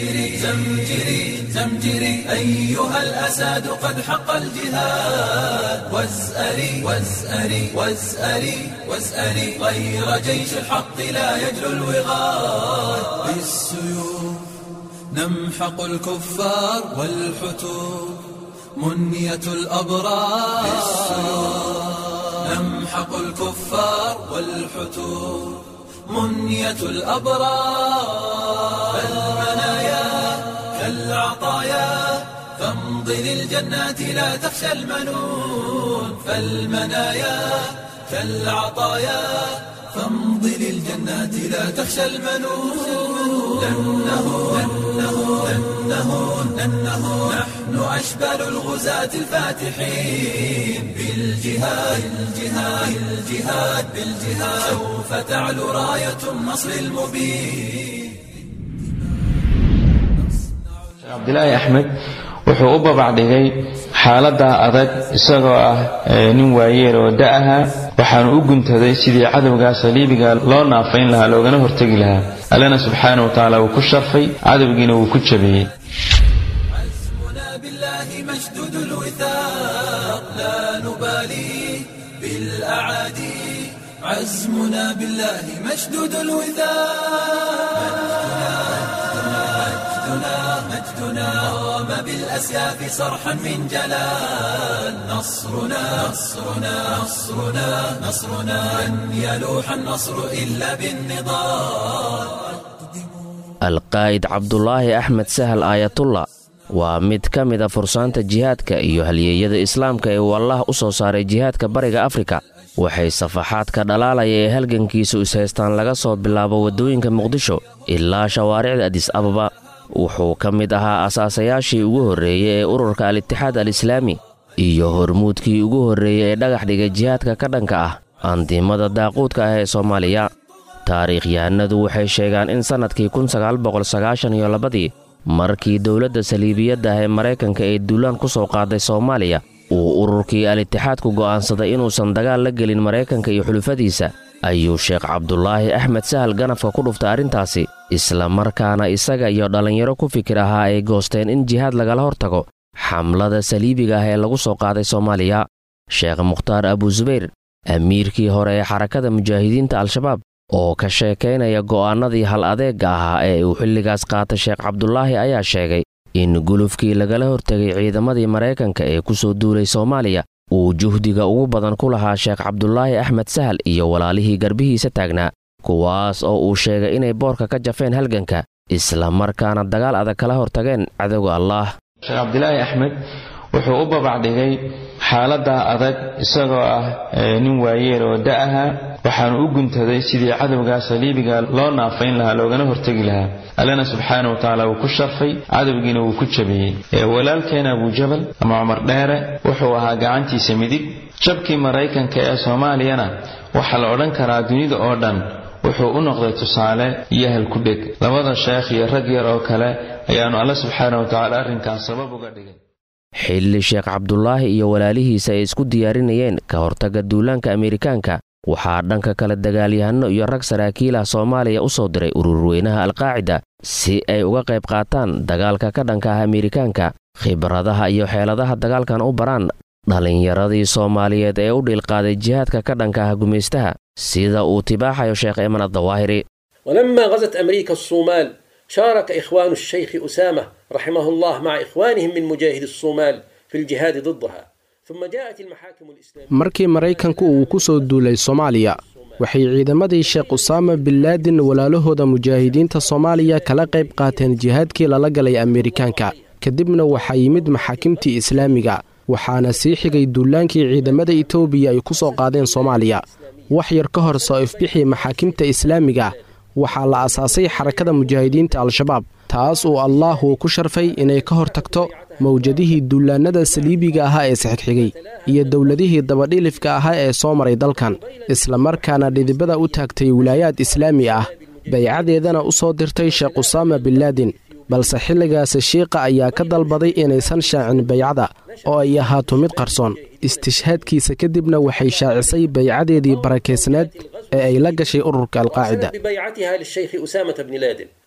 زمجري زمجري زمجري أيها الأساد قد حق الجهاد وازأري وازأري وازأري وازأري غير جيش الحق لا يجلو الوغاد بالسيوف نمحق الكفار والحتوب منية الأبرار نمحق الكفار والحتوب منية الأبرار فالمنايا كالعطايا فامضي للجنات لا تخشى المنون فالمنايا كالعطايا فامضي للجنات لا تخشى المنون لأنه لأنه لأنه لأنه نحن أشبال الغزاة الفاتحين بالجهاد بالجهاد بالجهاد بالجهاد سوف تعلو راية النصر المبين cabdilaahi axmed wuxuu u babacdhigay xaaladda adag isagoo ah nin waayeel oo da-aha waxaanu u guntaday sidii cadowga saliibiga loo naafayn lahaa loogana hortegi lahaa allena subxaana wa tacaala wuu ku sharfay cadowgiina wuu ku jabeeyey عزمنا بالله مشدود الوثاق لا نبالي بالأعادي عزمنا بالله مشدود الوثاق مجدنا مجدنا قام بالأسياف صرحا من جلال نصرنا نصرنا نصرنا نصرنا لن يلوح النصر إلا بالنضال alqaa'id cabdulaahi axmed sahal aayatullah waa mid ka mid a fursaanta jihaadka iyo halyeeyada islaamka ee uu allah u soo saaray jihaadka bariga afrika waxay safaxaadka dhalaalaya ee halgankiisu ishaystaan laga soo bilaabo waddooyinka muqdisho ilaa shawaaricda adis ababa wuxuu ka mid ahaa asaasayaashii ugu horreeyey ee ururka al-itixaad al-islaami iyo hormuudkii ugu horreeyey ee dhagax dhigay jihaadka ka dhanka ah andimada daaquudka ah ee soomaaliya taariikhyahanadu waxay sheegaan in sannadkii kunsagaalboqolsagaashaniyo labadii markii dowladda saliibiyadda ah ee maraykanka ee duulaan ku soo qaaday soomaaliya uu ururkii al-itixaadku go'aansaday inuusan dagaal la gelin maraykanka iyo xulufadiisa ayuu sheekh cabdulaahi axmed sahal ganafka ku dhuftay arrintaasi isla markaana isaga iyo dhallinyaro ku fikir ahaa ay goosteen in jihaad lagala hortago xamlada saliibiga ah ee lagu soo qaaday soomaaliya sheekh mukhtaar abusubayr amiirkii hore ee xarakada mujaahidiinta al-shabaab oo ka sheekaynaya go'aannadii hal adeegga ahaa ee uu xilligaas qaatay sheekh cabdulaahi ayaa sheegay in gulufkii lagala hortegay ciidamadii maraykanka ee ku soo duulay soomaaliya uu juhdiga ugu badan ku lahaa sheekh cabdulaahi axmed sahal iyo walaalihii garbihiisa taagnaa kuwaas oo uu sheegay inay boorka ka jafeen halganka isla markaana dagaal adag kala hortageen cadowga allaah sheekh cabdilaahi axmed wuxuu u babacdhigay xaaladda adag isagoo ah nin waayeel oo da-aha waxaanu u guntaday sidii cadowga saliibiga loo naafayn lahaa loogana hortegi lahaa allena subxaana wa tacaala wuu ku sharfay cadowgiina wuu ku jabeeyey walaalkeena abujabal ama cumar dheere wuxuu ahaa gacantiisa midig jabkii maraykanka ee soomaaliyana waxaa la odhan karaa dunida oo dhan wuxuu u noqday tusaale iyo halkudheg labada sheekh iyo rag yar oo kale ayaanu alle subxaana wa tacaala arrinkaas sabab uga dhigay xilli sheekh cabdulaahi iyo walaalihiisa ay isku diyaarinayeen ka hortagga duulaanka ameerikaanka waxaa dhanka kale dagaalyahanno iyo rag saraakiilah soomaaliya u soo diray ururweynaha alqaacida si ay uga qayb qaataan dagaalka ka dhanka ah ameerikaanka khibradaha iyo xeeladaha dagaalkan u baraan dhallinyaradii soomaaliyeed ee u dhiilqaaday jihaadka ka dhanka ah gumaystaha sida uu tibaaxayo sheekh eeman addawaahiri ولما غزت أمريكا الصومال شارك إخوان الشيخ أسامة رحمه الله مع إخوانهم من مجاهد الصومال في الجهاد ضدها ثم جاءت المحاكم الإسلامية markii maraykanku uu ku soo duulay soomaaliya waxay ciidamadii sheekh usaama bin laadin walaalahooda mujaahidiinta soomaaliya kala qayb qaateen jihaadkii lala galay ameerikaanka kadibna waxaa yimid maxaakimtii islaamiga waxaana sii xigay duulaankii ciidamada etoobiya ay ku soo qaadeen soomaaliya wax yar ka hor soo ifbixii maxaakimta islaamiga waxaa la asaasay xarakada mujaahidiinta al-shabaab taas uu allaah uu ku sharfay inay ka hor tagto mawjadihii duulaannada saliibiga ahaa ee sixigxigay iyo dowladihii dabadhilifka ahaa ee soo maray dalkan islamarkaana dhidibada u taagtay wilaayaad islaami ah baycadeedana u soo dirtay sheekh usaama bin laadin balse xilligaasi shiiqa ayaa ka dalbaday inaysan shaacin baycada oo ay ahaato mid qarsoon istishhaadkiisa kadibna waxay shaacisay baycadeedii barakaysnaad ee ay la gashay ururka alqaacida ببيعتها للشيخ أسامة بن لادن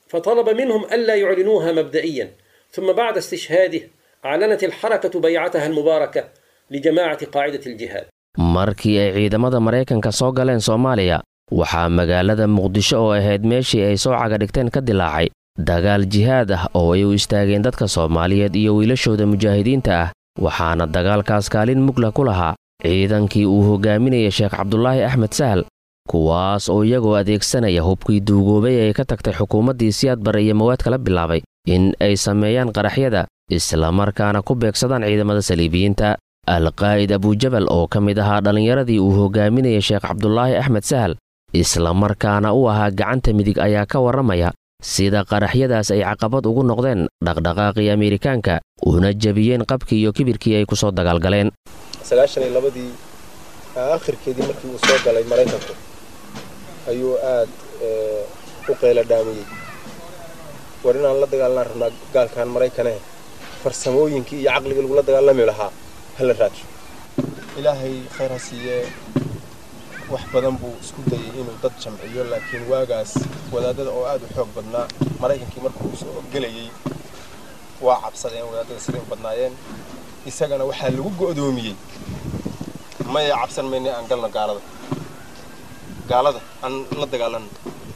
فطلب منهم ألا يعلنوها مبدئيا ثم بعد استشهاده أعلنت الحركة بيعتها المباركة لجماعة قاعدة الجهاد markii ay ciidamada maraykanka soo galeen soomaaliya waxaa magaalada muqdisho oo ahayd meeshii ay soo caga dhigteen ka dilaacay dagaal jihaad ah oo ay u istaageen dadka soomaaliyeed iyo wiilashooda mujaahidiinta ah waxaana dagaalkaas kaalin mugla ku lahaa ciidankii uu hogaaminayay sheekh cabdulaahi axmed sahal kuwaas oo iyagoo adeegsanaya hubkii duugoobay ee ka tagtay xukuumaddii siyaad bare iyo mawaad kala bilaabay in ay sameeyaan qaraxyada islamarkaana ku beegsadaan ciidamada saliibiyiinta alqaa'id abujabal oo ka mid ahaa dhallinyaradii uu hogaaminayay sheekh cabdulaahi axmed sahal islamarkaana u ahaa gacanta midig ayaa ka warramaya sida qaraxyadaas ay caqabad ugu noqdeen dhaqdhaqaaqii ameerikaanka una jebiyeen qabkii iyo kibirkii ay ku soo dagaalgaleen sagaashan iyo labadii aakhirkeedii markii uu soo galay maraykanku ayuu aad u qayla dhaamiyey war inaan la dagaalanaan rabnaa gaalkan maraykane farsamooyinkii iyo caqligii lagula dagaalami lahaa hala raajo ilaahay khayr ha siiyee wax badan buu isku dayay inuu dad jamciyo laakiin waagaas wadaadada oo aad u xoog badnaa maraykankii markuu soo gelayey waa cabsadeen wadaadada siday u badnaayeen isagana waxaa lagu go'doomiyey maya cabsan mayna aan galno gaalada gaalada aan la dagaalanno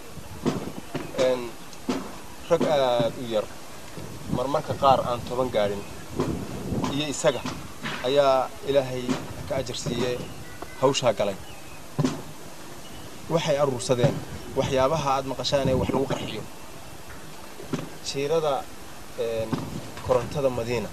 rag aad u yar marmarka qaar aan toban gaadhin iyo isaga ayaa ilaahay ka ajar siiyee hawshaa galay waxay aruursadeen waxyaabaha aad maqashaan ee wax lagu qarxiyo jiirada korontada madiina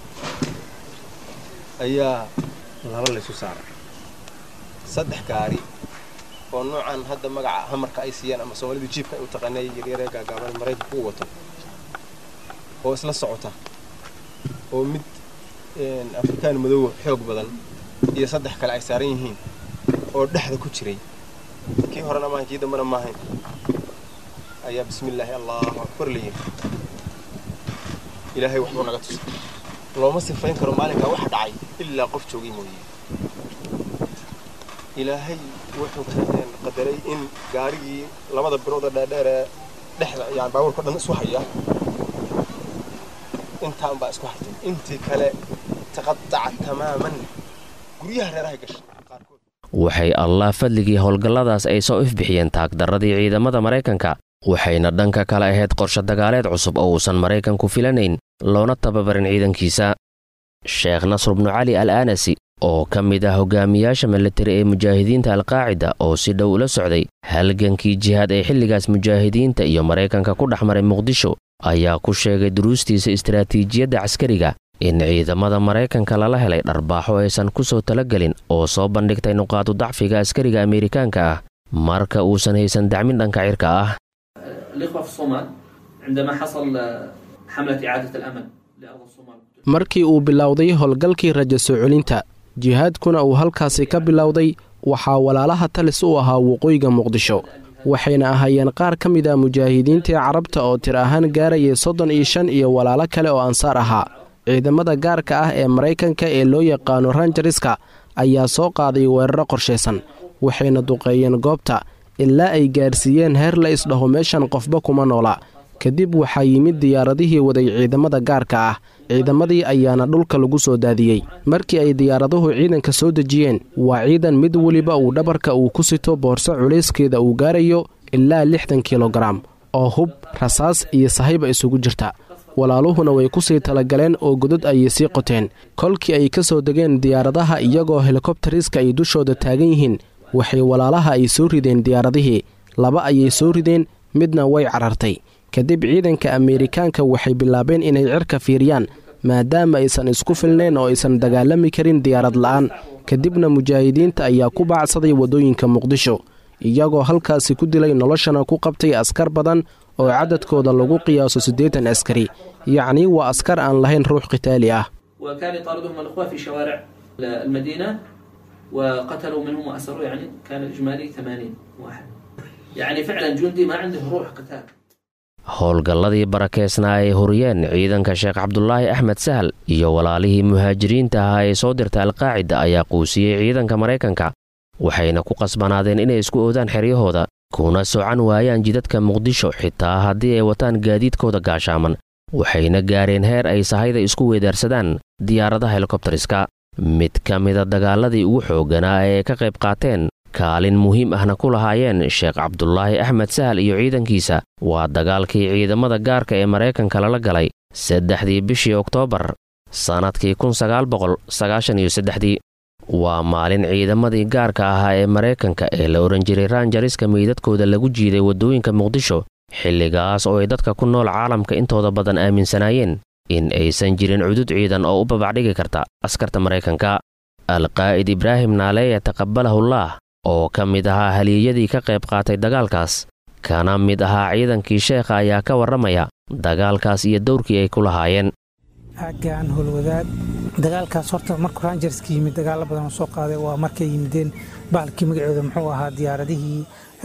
ayaa laba laysu saaray saddex gaari oo noocan hadda magaca hamarka ay siiyeen ama soomaalidu jiibka ay u taqaanay yaryaree gaagaaban maraykanku u wato oo isla socota oo mid afrikaan madoowa xoog badan iyo saddex kale ay saaran yihiin oo dhexda ku jiray kii horena maahan kii dambena maahayn ayaa bismillaahi allahu akbar la yidhi ilaahay waxbuu naga tusay looma sifayn karo maalinkaa wax dhacay ilaa qof joogay mooye ilaahay wuxuu qadaray in gaarigii labada birooda dheerdheer ee dhexda yani baabuurka dhan isu haya intaan baa isku hartay intii kale taqadaca tamaaman guryaha reerahay gashay qaarkood waxay allah fadligii howlgalladaas ay soo ifbixiyeen taagdarradii ciidamada maraykanka waxayna dhanka kale ahayd qorshe dagaaleed cusub oo uusan maraykanku filanayn loona tababarin ciidankiisa sheekh nasr bnu cali al aanasi oo ka mid ah hogaamiyaasha milatari ee mujaahidiinta alqaacida oo si dhow ula socday halgankii jihaad ee xilligaas mujaahidiinta iyo maraykanka ku dhex maray muqdisho ayaa ku sheegay duruustiisa istaraatiijiyadda caskariga in ciidamada maraykanka lala helay dharbaaxo aysan ku soo talagelin oo soo bandhigtay nuqaadu dacfiga askariga ameerikaanka ah marka uusan haysan dacmin dhanka cirka ah الإخوة في الصومال عندما حصل حملة إعادة الأمن لأرض الصومال markii uu bilowday howlgalkii rajo soo celinta jihaadkuna uu halkaasi ka bilowday waxaa walaalaha talis u ahaa waqooyiga muqdisho waxayna ahaayeen qaar ka mid ah mujaahidiintii carabta oo tir ahaan gaarayay soddon iyo shan iyo walaalo kale oo ansaar ahaa ciidamada gaarka ah ee maraykanka ee loo yaqaano ranjariska ayaa soo qaaday weeraro qorshaysan waxayna duqeeyeen goobta ilaa ay gaarsiiyeen heer la isdhaho meeshan qofba kuma noola kadib waxaa yimid diyaaradihii waday ciidamada gaarka ah ciidamadii ayaana dhulka lagu soo daadiyey markii ay diyaaraduhu ciidanka soo dejiyeen waa ciidan mid weliba uu dhabarka uu ku sito boorso culayskeeda uu gaarayo ilaa lixdan kilogaram oo hub rasaas iyo sahayba isugu jirta walaaluhuna way ku sii talagaleen oo godod ayay sii qoteen kolkii ay ka soo degeen diyaaradaha iyagoo helikobtariska ay dushooda taagan yihiin waxay walaalaha ay soo rideen diyaaradihii laba ayay soo rideen midna way carartay kadib ciidanka ameerikaanka waxay bilaabeen inay cirka fiiriyaan maadaama aysan isku filnayn oo aysan dagaalami karin diyaarad la'aan kadibna mujaahidiinta ayaa ku baacsaday waddooyinka muqdisho iyagoo halkaasi ku dilay noloshana ku qabtay askar badan oo cadadkooda lagu qiyaaso siddeetan askari yacnii waa askar aan lahayn ruux qitaali ah وكان يطاردهم الإخوة في شوارع المدينة وقتلوا منهم وأسروا يعني كان الإجمالي 80 واحد يعني فعلا جندي ما عنده روح قتال howlgalladii barakeysnaa ay huriyeen ciidanka sheekh cabdulaahi axmed sahal iyo walaalihii muhaajiriinta ahaa ee soo dirta alqaacida ayaa quusiyey ciidanka maraykanka waxayna ku qasbanaadeen inay isku oodaan xeryahooda kuna socan waayaan jidadka muqdisho xitaa haddii ay wataan gaadiidkooda gaashaaman waxayna gaareen heer ay sahayda isku weedaarsadaan diyaaradaha helikobtariska mid ka mida dagaaladii ugu xoogganaa ee ay ka qayb qaateen kaalin muhiim ahna ku lahaayeen sheekh cabdulaahi axmed sahal iyo ciidankiisa waa dagaalkii ciidamada gaarka ee maraykanka lala galay saddexdii bishii oktoobar sannadkii kunsagaalboqolsagaashaniyosaddexdii waa maalin ciidamadii gaarka ahaa ee maraykanka ee la odhan jiray raanjariska meydadkooda lagu jiiday waddooyinka muqdisho xilligaas oo ay dadka ku nool caalamka intooda badan aaminsanaayeen in aysan jirin cudud ciidan oo u babacdhigi karta askarta maraykanka alqaa'id ibraahim naaleeya taqabalahullaah oo ka mid ahaa haliyeyadii ka qayb qaatay dagaalkaas kana mid ahaa ciidankii sheekha ayaa ka warramaya dagaalkaas iyo dowrkii ay ku lahaayeen aaggaan howlwadaad dagaalkaas horta markuu rangerska yimid dagaalo badan oo soo qaaday waa markay yimideen bahalkii magacooda muxuu ahaa diyaaradihii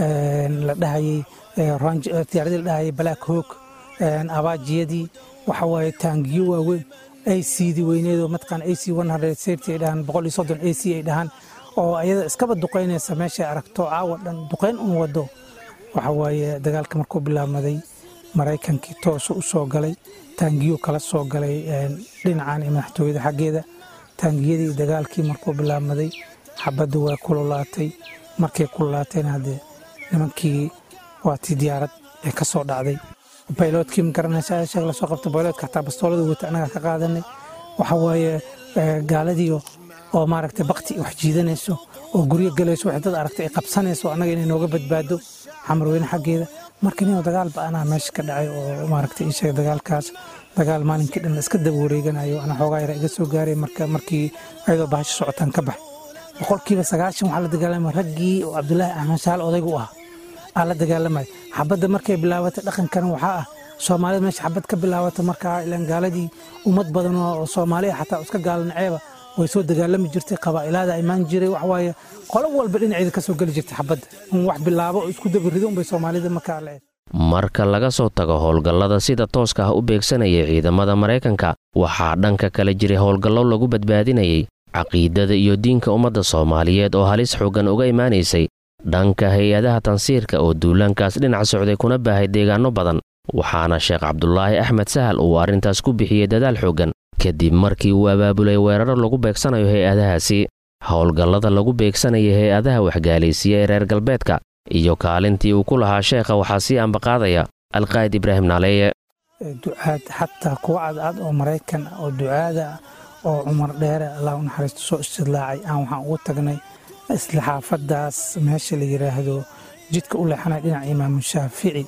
la dhahayey diyaaradii la dhahayay black hog abaajiyadii waxa waaye taangiyo waaweyn acdii weyneedoo mataqaan ac safety ay dhahaan boqol iyo soddon ac ay dhahaan oo ayada iskaba duqaynaysa meeshay aragto caawa dhan duqayn un wado waxa waaye dagaalka markuu bilaabmaday maraykankii toosu u soo galay taangiyo kala soo galay dhinacan iyo madaxtooyada xaggeeda taangiyadii dagaalkii markuu bilaabmaday xabadda waa kululaatay markay kululaatayna haddee nimankii waa tii diyaarad ee ka soo dhacday bayloodkii magaranaysa sheeg lasoo qabtay bayloodka xataa bastoolada wata annaga ka qaadanay waxa waaye gaaladiio oo maaragtay bakti wax jiidanayso oo guryo galayso wax dad aragtay ay qabsanayso annaga inay nooga badbaado xamarweyne xaggeeda marka ninoo dagaal ba-anaa meesha ka dhacay oo maaragtay ii sheegay dagaalkaas dagaal maalinkii dhan iska daba wareeganayo ana xoogaa yara iga soo gaaray marka markii ayadoo bahasho socotaan ka bax boqolkiiba sagaashan waxaa la dagaalamay raggii oo cabdulaahi axmed saal odaygu u ahaa aa la dagaalamay xabadda markay bilaabatay dhaqankan waxaa ah soomaalida meesha xabad ka bilaabata markaa ilaan gaaladii ummad badan oo soomaaliya xataa iska gaalanaceeba way soo dagaalami jirtay qabaa'ilaada imaan jiray waxawaaye qolo walba dhinaceeda ka soo geli jirtay xabadda un wax bilaabo oo isku dabarido unbay soomaalida markaa la eed marka laga soo tago howlgallada sida tooska ah u beegsanaya ciidamada maraykanka waxaa dhanka kale jiray howlgallo lagu badbaadinayay caqiidada iyo diinka ummadda soomaaliyeed oo halis xooggan uga imaanaysay dhanka hay-adaha tansiirka oo duulaankaas dhinac socday kuna baahay deegaanno badan waxaana sheekh cabdulaahi axmed sahal uu arrintaas ku bixiyey dadaal xooggan kadib markii uu abaabulay weeraro lagu beegsanayo hay-adahaasi howlgallada lagu beegsanaya hay-adaha waxgaalaysiya ee reer galbeedka iyo kaalintii uu ku lahaa sheekha waxaa sii ambaqaadaya alqaa'id ibraahim naaleeye ducaad xataa kuwa cadcad oo maraykan oo ducaada oo cumar dheere allah u naxariisto soo istidlaacay aan waxaan ugu tagnay isla xaafaddaas meesha la yidhaahdo jidka u leexanaya dhinaca imaamu shaafici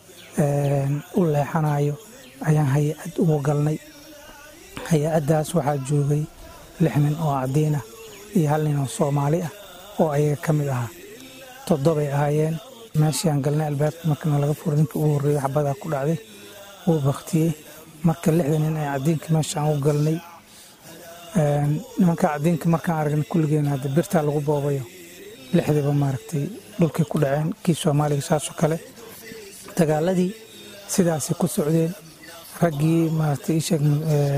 u leexanayo ayaan hay-ad ugu galnay hay-addaas waxaa joogay lix nin oo caddiin ah iyo hal nin oo soomaali ah oo ayaga ka mid ahaa toddobay ahaayeen meeshii aan galnay albaabka markana laga furo ninka ugu horreeyey xabadaa ku dhacday wuu baktiyey marka lixda nin ee caddiinka meesha aan u galnay nimanka caddiinka markaan aragnay kulligeena hadda birtaa lagu boobayo lixdiiba maaragtay dhulkay ku dhaceen kii soomaaliga saasoo kale dagaaladii sidaasay ku socdeen raggii maaragtay ii sheeg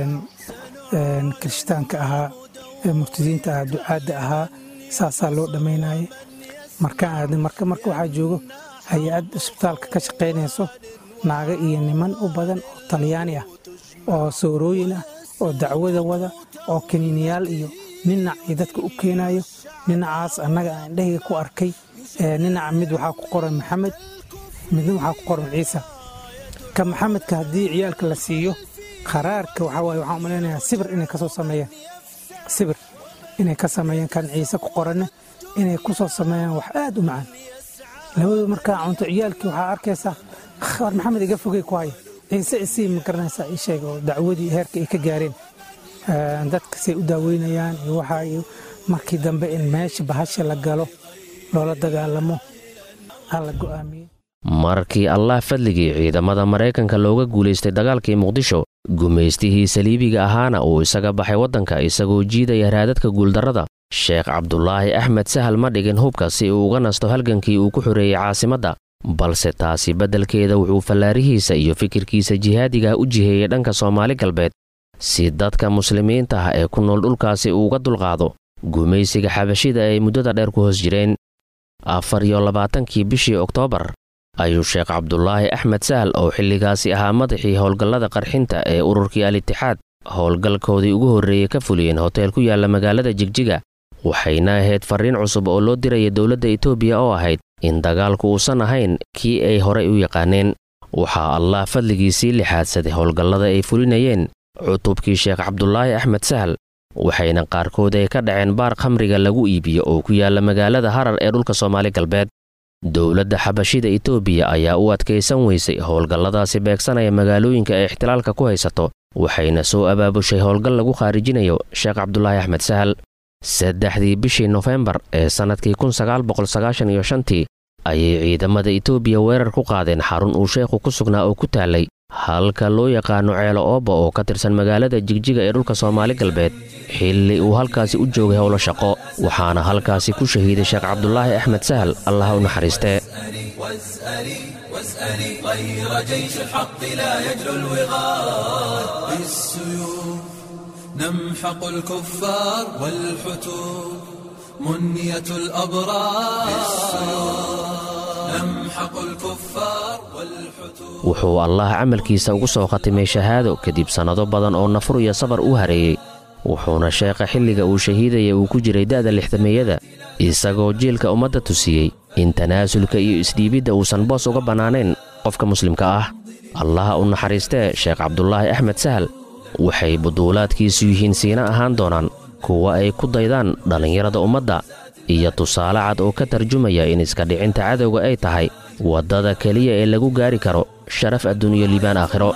kirishtaanka ahaa ee murtadiinta ahaa ducaadda ahaa saasaa loo dhammaynayay markaan aadnay marka marka waxaa joogo hay-ad isbitaalka ka shaqaynayso naago iyo niman u badan oo talyaani ah oo soorooyin ah oo dacwada wada oo kaniiniyaal iyo ninac iyo dadka u keenayo ninacaas annaga aan indhahayga ku arkay ninaca mid waxaa ku qoran maxamed midna waxaa ku qoran ciise ka maxamedka haddii ciyaalka la siiyo qaraarka waxaa waaye waxaan umalaynayaa sibir inay ka soo sameeyaan sibir inay ka sameeyaan kan ciise ku qoranne inay ku soo sameeyaan wax aad u macaan labadu markaa cunto ciyaalkii waxaa arkaysaa war maxamed iga fogey ku haya ciise isii ma garanaysaa ii sheeg oo dacwadii heerka ay ka gaareen dadka say u daaweynayaan iyo waxaa iyo markii dambe in meesha bahasha la galo loola dagaalamo aa la go'aamiyey markii allah fadligii ciidamada maraykanka looga guulaystay dagaalkii muqdisho gumaystihii saliibiga ahaana uu isaga baxay waddanka isagoo jiidaya raadadka guuldarrada sheekh cabdulaahi axmed sahal ma dhigin hubka si uu uga nasto halgankii uu ku xoreeyey caasimadda balse taasi beddelkeeda wuxuu fallaarihiisa iyo fikirkiisa jihaadiga u jiheeyey dhanka soomaali galbeed si dadka muslimiinta ah ee ku nool dhulkaasi uuga dulqaado gumaysiga xabashida ay muddada dheer ku hoos jireen afar iyo labaatankii bishii oktoobar ayuu sheekh cabdulaahi axmed sahal oo xilligaasi ahaa madaxii howlgallada qarxinta ee ururkii al-itixaad howlgalkoodii ugu horreeyey ka fuliyeen hoteel ku yaalla magaalada jigjiga waxayna ahayd farriin cusub oo loo diraya dowladda etoobiya oo ahayd in dagaalku uusan ahayn kii ay horay u yaqaaneen waxaa allah fadligiisii lixaadsaday howlgallada ay fulinayeen cutubkii sheekh cabdulaahi axmed sahal waxayna qaarkood ay ka dhaceen baar khamriga lagu iibiyo oo ku yaalla magaalada harar ee dhulka soomaali galbeed dowladda xabashida etoobiya ayaa u adkaysan weysay howlgalladaasi beegsanaya magaalooyinka ay ixtilaalka ku haysato waxayna soo abaabushay howlgal lagu khaarijinayo sheekh cabdulaahi axmed sahal saddexdii bishii nofembar ee sannadkii tii ayay ciidamada etoobiya weerar ku qaadeen xarun uu sheekhu ku sugnaa oo ku taallay halka loo yaqaano ceelo ooba oo ka tirsan magaalada jigjiga ee dhulka soomaali galbeed xilli uu halkaasi u joogay howlo shaqo waxaana halkaasi ku shahiiday sheekh cabdulaahi axmed sahal allaha u naxariistee واسألي غير جيش الحق لا يجلو الوغاد بالسيوف نمحق الكفار والحتوب منية الأبرار نمحق الكفار والحتوب wuxuu allah camalkiisa ugu soo khatimay shahaado kadib sannado badan oo nafur iyo sabar u hareeyey wuxuuna sheekha xilliga uu shahiidaya uu ku jiray da'da lixdameeyada isagoo jiilka ummadda tusiyey in tanaasulka iyo isdhiibidda uusan boos uga bannaanayn qofka muslimka ah allaha u naxariistee sheekh cabdulaahi axmed sahal waxay buduulaadkiisu yihiin siina ahaan doonaan kuwa ay ku daydaan dhallinyarada ummadda iyo tusaale cad oo ka tarjumaya in iska dhicinta cadowga ay tahay waddada keliya ee lagu gaari karo sharaf adduuniyo liibaan aakhiro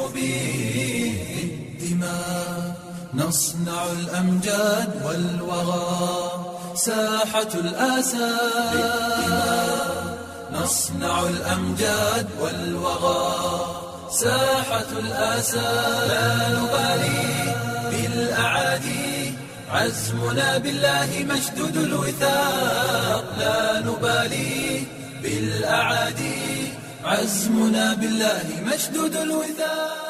نصنع الأمجاد والوغى ساحة الآسى نصنع الأمجاد والوغى ساحة الآسى لا نبالي بالأعادي عزمنا بالله مشدود الوثاق لا نبالي بالأعادي عزمنا بالله مشدود الوثاق